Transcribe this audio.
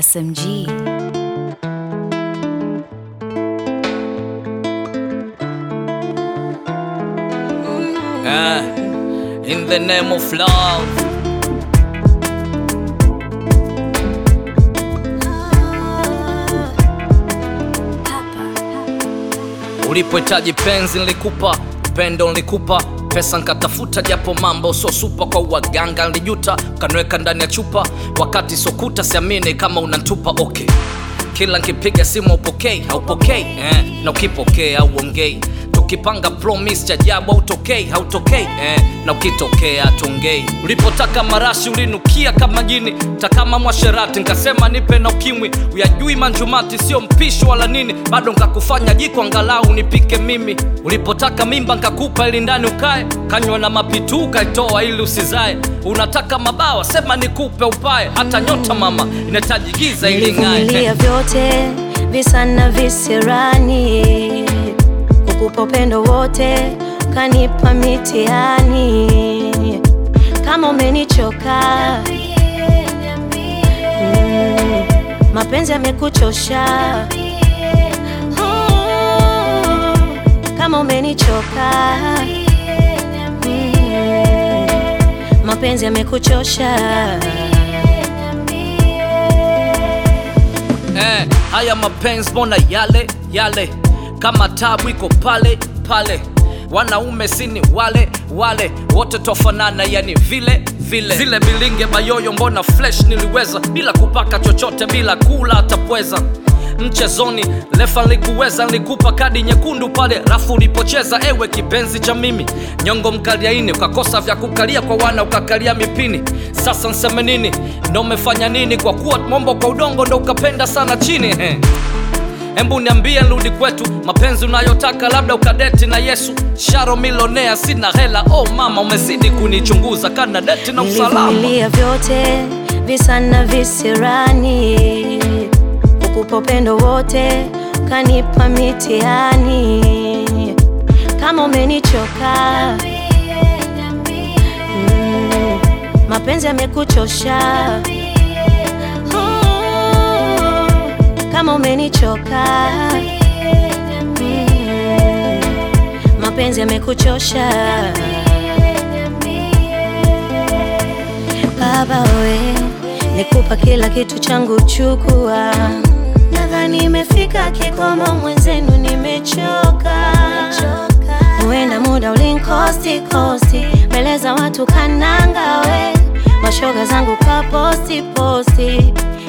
SMG. Eh, in the name of love ulipohitaji penzi nilikupa upendo nilikupa pesa nkatafuta japo mambo so supa kwa waganga nilijuta kanweka ndani ya chupa wakati sokuta siamini kama unantupa okay kila nkipiga simu upokei haupokei eh, na ukipokea auongei tukipanga promise cha jabu hautokei hautokei eh, na ukitokea tongei ulipotaka marashi ulinukia kama jini takama mwasherati nkasema nipe na ukimwi uyajui manjumati sio mpishi wala nini bado nkakufanya jiko angalau nipike mimi ulipotaka mimba nkakupa ili ndani ukae kanywa na mapitu ukaitoa ili usizae unataka mabawa sema nikupe upae hata nyota mama inahitaji giza ili ng'ae nilivumilia vyote visa na visirani kukupa upendo wote kanipa mitihani kama umenichoka mm, mapenzi yamekuchosha Oh, kama umenichoka mm, mapenzi yamekuchosha eh, haya mapenzi mbona yale yale kama tabu iko pale pale wanaume sini wale wale wote tofanana yani vile vile zile bilinge bayoyo mbona flesh niliweza bila kupaka chochote bila kula atapweza mchezoni lefa likuweza nilikupa kadi nyekundu pale rafu ulipocheza ewe kipenzi cha mimi nyongo mkaliaini ukakosa vya kukalia kwa wana ukakalia mipini sasa nseme nini ndo umefanya nini kwa kuwa mombo kwa udongo ndo ukapenda sana chini he. Embu niambie nrudi kwetu, mapenzi unayotaka labda ukadeti na Yesu. Sharo milonea, sina hela. Oh mama, umezidi kunichunguza, kana deti na usalama. nilivumilia vyote visa na visirani kukupa upendo wote kanipa mitihani kama umenichoka mm, mapenzi yamekuchosha Oh, kama umenichoka mm, mapenzi yamekuchosha baba we nikupa kila kitu changu chukua nadhani imefika kikomo mwenzenu nimechoka huenda muda ulinkosti kosti mbele za watu kananga we mashoga zangu kaposti posti